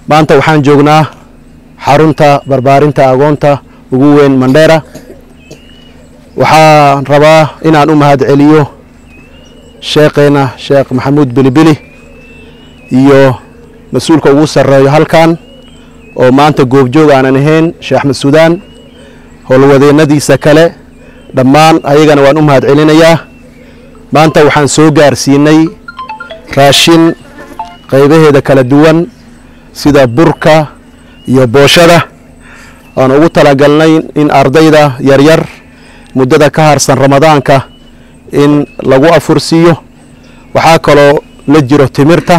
maanta waxaan joognaa xarunta barbaarinta agoonta ugu weyn mandheera waxaan rabaa inaan u mahad celiyo sheekheena sheekh maxamuud bilibili iyo mas-uulka ugu sarreeyo halkan oo maanta goobjoog aanan ahayn sheekh axmed suudaan howlwadeennadiisa kale dhammaan ayagana waan u mahad celinayaa maanta waxaan soo gaarsiinay raashin qaybaheeda kala duwan sida burka iyo booshada aan ugu talagalnay in ardayda yaryar muddada ka harsan ramadaanka in lagu afursiiyo waxaa kaloo la jiro timirta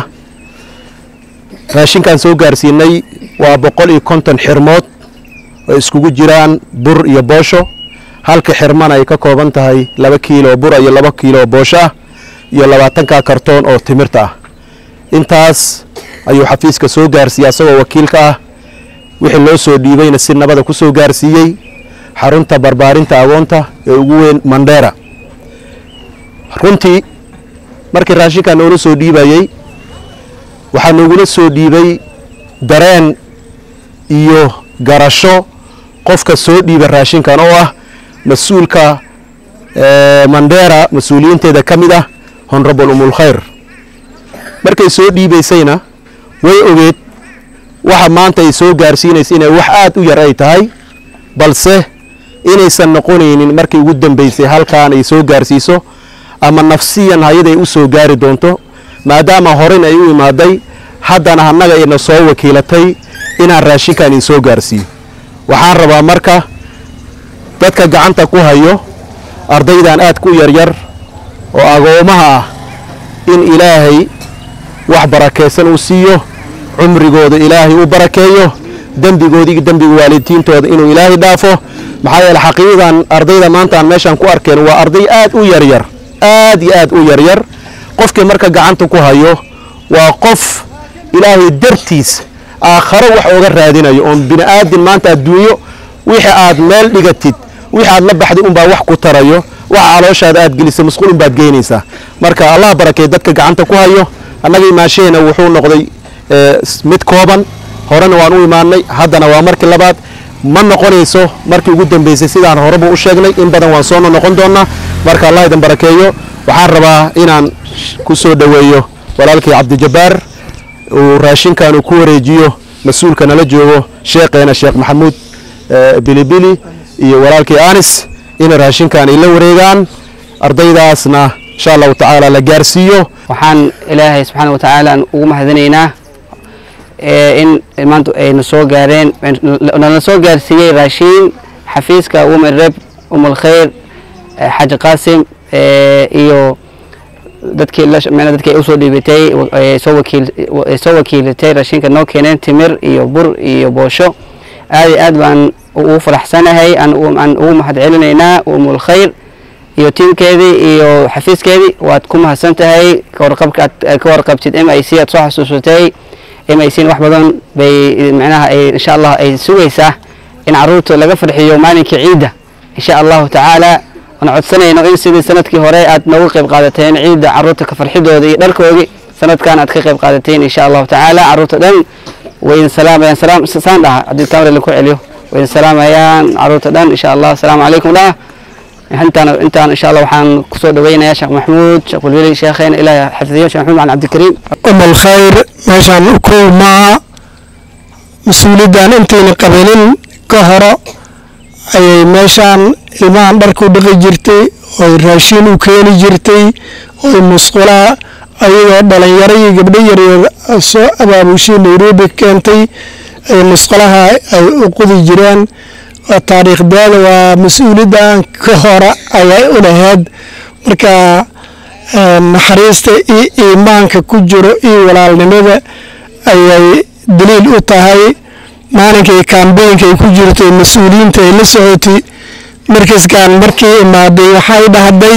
raashinkaan soo gaarsiinay waa boqol iyo konton xirmood oo iskugu jiraan bur iyo boosho halka xirmana ay ka kooban tahay laba kiilo bura iyo laba kiilo boosho ah iyo labaatanka kartoon oo timirta ah intaas ayuu xafiiska soo gaarsiiyey asagoo wakiilka ah wixii loo soo dhiibayna si nabada ku soo gaarsiiyey xarunta barbaarinta agoonta ee ugu weyn mandheera runtii markii raashinkaa noola soo dhiibayey waxaa noogula soo dhiibay dareen iyo garasho qofka soo dhiiba raashinkan oo ah mas-uulka mandheera mas-uuliyiinteeda ka mid ah honrabal umulkhayr markay soo dhiibaysayna way ogeed waxa maanta ay soo gaarsiinaysa inay wax aad u yar ay tahay balse inaysan noqonaynin markii ugu dambaysay halkaan ay soo gaarsiiso ama nafsiyan hayaday u soo gaari doonto maadaama horeyn ay u imaaday haddana annaga ayna soo wakiilatay inaan raashinkan in soo gaarsiiyo waxaan rabaa marka dadka gacanta ku hayo ardaydan aad ku yaryar oo agoomaha ah in ilaahay wax barakaysan uu siiyo cumrigooda ilaahay u barakeeyo dembigoodii iyo dembiga waalidiintooda inuu ilaahay dhaafo maxaa yeele xaqiiqdan ardayda maanta aan meeshaan ku arkeen waa arday aad u yaryar aad iyo aad u yaryar qofkii marka gacanta ku hayo waa qof ilaahay dartiis aakharo wax ooga raadinayo oon bini aadin maanta adduunyo wixii aad meel dhigatid wixii aad la baxday unbaa wax ku tarayo waxa calooshaada aad gelisay masquul unbaad geynaysaa marka allah barakeey dadka gacanta ku hayo annaga imaashaheena wuxuu noqday mid kooban horena waan u imaanay haddana waa markii labaad ma noqonayso markii ugu dambaysay sidaan horeba u sheegnay in badan waan soo noqon doonaa marka allah idin barakeeyo waxaan rabaa inaan ku soo dhoweeyo walaalkii cabdijabbaar uu raashinkan uu ku wareejiyo mas-uulka nala joogo sheekheena sheekh maxamuud bilibili iyo walaalkii anis inay raashinkan ay la wareegaan ardaydaasna insha allahu tacaala la gaarsiiyo waxaan ilaahay subxaana watacaala ugu mahadinaynaa in maanta ayna soo gaareen nala soo gaarsiiyey raashiin xafiiska women rep umulkhayr xaaji qaasim iyo dadkii dadkii usoo dhiibatay soo wakiil soo wakiilatay raashinka noo keeneen timir iyo bur iyo boosho aad iyo aad baan ugu faraxsanahay aan ugu mahad celinaynaa umulkhayr iyo tiimkeedii iyo xafiiskeedii waad ku mahadsan tahay kawarqabka aad ka warqabtid m i c aad soo xasuusatay m i c wax badan bay micnaha ay insha allah ay sugaysaa in caruurta laga farxiyo maalinkii ciidda insha allahu tacaala waan codsanayno in sidii sanadkii hore aad nooga qayb qaadateen ciidda caruurta ka farxidooda iyo dharkoodii sanadkan aad ka qayb qaadateen insha allahu tacaala caruurta dhan waydin salaamayaan salaam saan dhaha haddii tamri laku celiyo waydin salaamayaan caruurta dhan insha allah asalaamu calaykum dhaha intaan intaan insha allah waxaan kusoo dhaweynayaa sheekh maxamuud sheekh bulweli sheekheena ilaahay xafidiyo sheekh maxamuud macalin cabdikariim um alkhayr meeshaan kow maaha mas-uuliyaddan intayna qabanin ka horo ayay meeshaan ilmahan dharku dhaqi jirtay oy raashiin u keeni jirtay oy musqulaha ayagoo dhalinyaro iyo gabdho yaryar soo abaabushay nairobi keentay ay musqulaha ay u qudi jireen taariikhdeeda waa mas-uuliyaddan ka hora ayay u lahayd marka naxariista iyo iimaanka ku jiro iyo walaalnimada ayay daliil u tahay maalinkay kambeynka ay ku jirtay mas-uuliyiinta ay la socotay markaskan markii imaaday waxay dhahday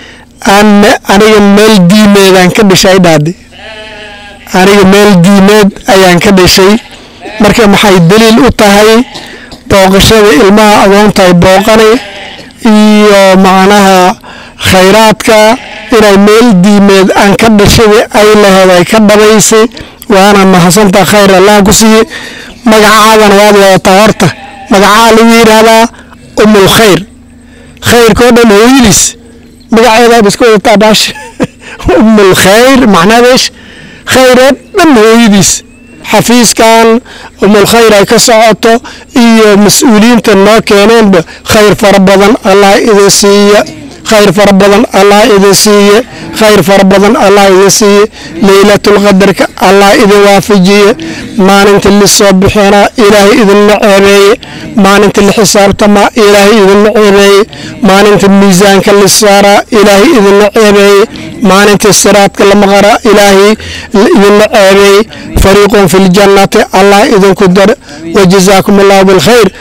aniga meel diimeedaan ka dhishay dhahday aniga meel diimeed ayaan ka dhishay marka maxay daliil u tahay booqashada ilmaha agoonta ay booqanay iyo macnaha khayraadka inay meel diimeed aan ka dhashada ay laheed ay ka dhabaysay waana mahadsantaa khayr allah ku siiye magacaadana waad wadataa horta magacaa lagu yidhaahdaa umul khayr khayrkoo dhan hooyadiis magaceedaad iska wadataa dhaash umul khayr macnadeesh khayr oo dhan hooyadiis xafiiskan umul khayr ay ka socoto iyo mas-uuliyiinta noo keeneenba khayr fara badan allah idin siiya khayr fara badan allah idin siiye khayr fara badan allah idin siiye leylatulqadarka allah idin waafajiye maalinta lisoo bixina ilaahay idinla ceebeeye maalinta la xisaabtamaa ilaahay idinla ceebeeye maalinta miisaanka la saaraa ilaahay idinla ceebeeye maalinta siraadka la maqaraa ilaahay idinla ceebeeye fariiqun fi ljannati allah idinku dar wajazaakum allahu bilkhayr